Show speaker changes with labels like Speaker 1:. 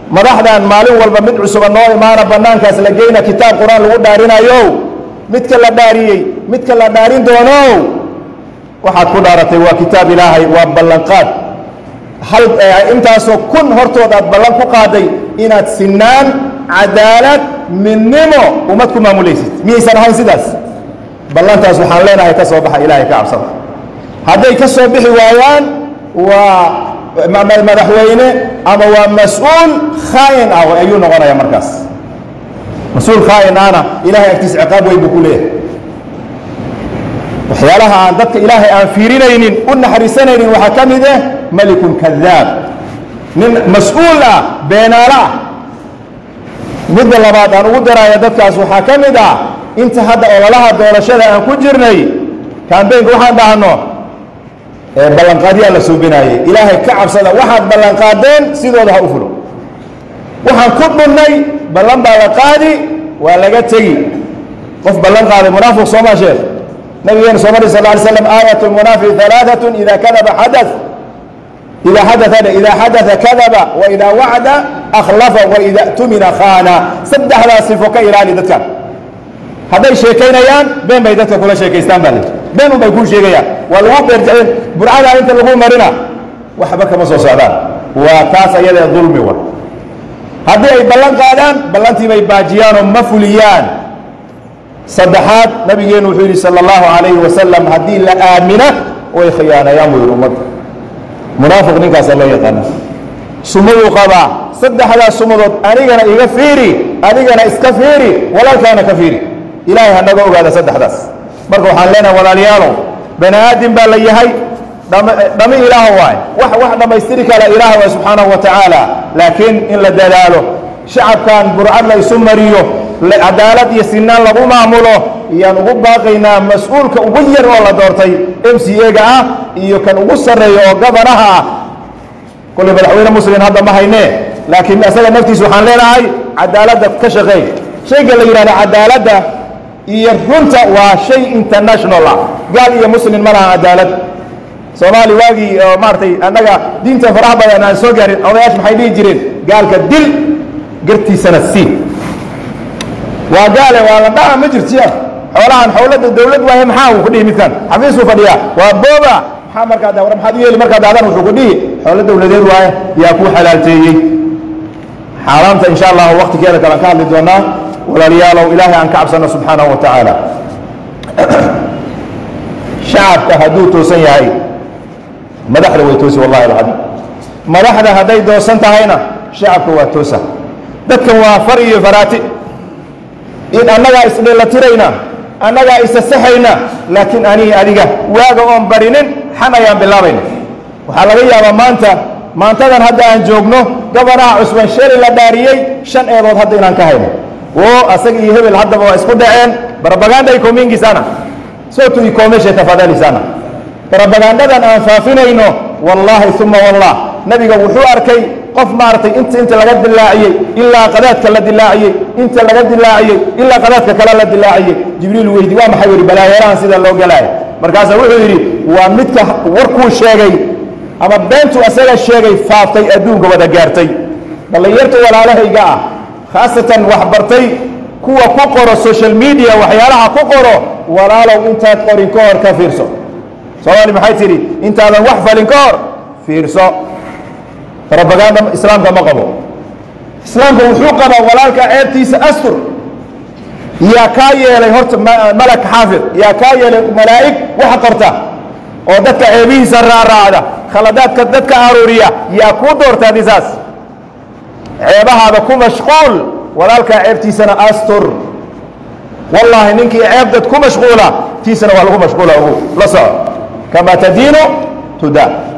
Speaker 1: madaxdan maalin walba mid cusuba noo imaana bannaankaas la geyna kitaab qur-aan lagu dhaarinayo midka la dhaariyey midka la dhaarin doono waxaad ku dhaaratay waa kitaab ilaahay waa ballanqaad hal intaasoo kun hortood aad ballan ku qaaday inaad sinaan cadaalad midnimo ummad ku maamulaysid miyaysan ahayn sidaas ballantaas waxaan leenahay ka soo baxa ilaahay ka cabsada hadday ka soo bixi waayaan waa madaxweyne ama waa mas-uul khaa'in ah ayuu noqonaya markaas mas-uul khaa'in ahna ilahay agtiis ciqaab weyn buu ku leeyahay waxyaalaha aan dadka ilaahay aan fiirinaynin u naxariisanaynin waxaa ka mid ah malikun kadaab nin mas-uul ah beenaalo ah midda labaad aan ugu daraya dadkaas waxaa ka mid ah inta hadda ololaha doorashada aan ku jirnay kambeynka waxaan dhahno ballanqaadyaa la suubinaayey ilaahay ka cabsada waxaad ballanqaadeen sidooda ha u fulo waxaan ku dhunnay ballan baa la qaadi waa laga tegi qof ballan qaaday munaafiq sooma sheekh nabigeena soo mari sal ly slam aayat lmunaafiq alaaatun ida kadaba xada ida xadaa ida xadaa kadaba waida wacda akhlafa waida tumina khaana saddexdaas sifo ka ilaali dadkan hadday sheekaynayaan been bay dadka kula sheekaystaan baa layidhi been un bay kuu sheegayaan waa lagu beerjaceen burcadaa inta lagu marina waxba kama soo socdaan waa taas ayadee dulmi wa haddii ay ballan qaadaan ballantii bay baajiyaanoo ma fuliyaan saddexaad nabigeenu wuxuu yidhi sala allahu calayhi wasalam haddii la aamina way khiyaanayaan buu yidhi ummadda munaafiq ninkaasa loo yaqaana sumaduu qabaa saddexdaas sumadood anigana iga fiiri adigana iska fiiri walaalkaana ka fiiri ilaahay ha naga ogaada saddexdaas marka waxaan leenahay walaalayaalow bani aadam baa la yahay dhami ilaah waay wax wax dhammaystiri kala ilaah waay subxaanahu wa tacaala laakiin in la dadaalo shacabkan burcad la isu mariyo cadaalad iyo sinaan lagu maamulo iyaan ugu baaqaynaa mas-uulka ugu yar oo la doortay m c a-ga ah iyo kan ugu sarreeya oo gabanaha ah kolley madaxweyne muslim hadda ma haynee laakiin asaga naftiisa waxaan leenahay cadaaladda ka shaqeey shayga la yidhahda cadaaladda iyo runta waa shay international ah gaal iyo muslim ma laha cadaalad soomaali waagii oo maaragtay annaga diinta faraha badan aan soo gaarin odayaasha maxay dhihi jireen gaalka dil gartiisana sii waa gaale waa la dhaca ma jirtiya xoolahan xowlada dawlad waaye maxaa uu ku dhihi midkan xafiisuu fadhiyaa waa booba maxaa markaa da war maxaad u yeeli markaa daadan wuxuu ku dhihi xoolo dawladeed waaye yaa kuu xalaalteeyey xaaraamta insha allahu waktigeeda kale aan ka hadli doonaa walaalayaalow ilaahay aan ka cabsano subxaanahu wa tacaala shacabka hadduu toosan yahay madaxda way toosi wallahi alcadiim madaxda hadday doosan tahayna shacabka waa toosa dadkan waa far iyo faraati in annagaa isdheelatirayna annagaa isasaxayna laakiin anii adiga waaga oon barinin xan ayaan bilaabayna waxaa laga yaabaa maanta maantadan hadda aan joogno gabanaha cusban sheli la dhaariyey shan eedood hadda inaan ka hayno oo asaga iyo hebel haddaba waa isku dhaceen barabaganda iko mingi sana sotu ikomeshe tafadhali sana barabagandadan aan faafinayno wallaahi uma wallah nabiga wuxuu arkay qof maaragtay inta inta laga dilaaciyey ilaa qadaadka la dilaaciyey inta laga dilaaciyey ilaa qadaadka kale la dilaaciyey jibriil weydi waa maxay yidhi balaayeerahan sida loo galaayo markaasaa wuxuu yidhi waa midka warkuu sheegay ama beentu asaga sheegay faaftay adduunka wada gaartay dhallinyarta walaalahayga ah khaasatan wax bartay kuwa ku qoro social media waxyaalaha ku qoro walaalow intaad qorin ka hor ka fiirso soomaali maxay tidhi intaadan wax falin ka hor fiirso robaganda islaamka ma qabo islaamka wuxuu qabaa walaalka ceebtiisa astur yaa kaa yeelay horta malak xaafid yaa kaa yeelay malaa'ig waxa qorta oo dadka ceebihiisa raaraacda khaladaadka dadka aruuriya yaa kuu doortaa disaas ceebahaada ku mashquul walaalkaa ceebtiisana astur wallaahi ninkii ceeb dad ku mashquula tiisana waa lagu mashquula ugu la soco kama tadiinu tudaa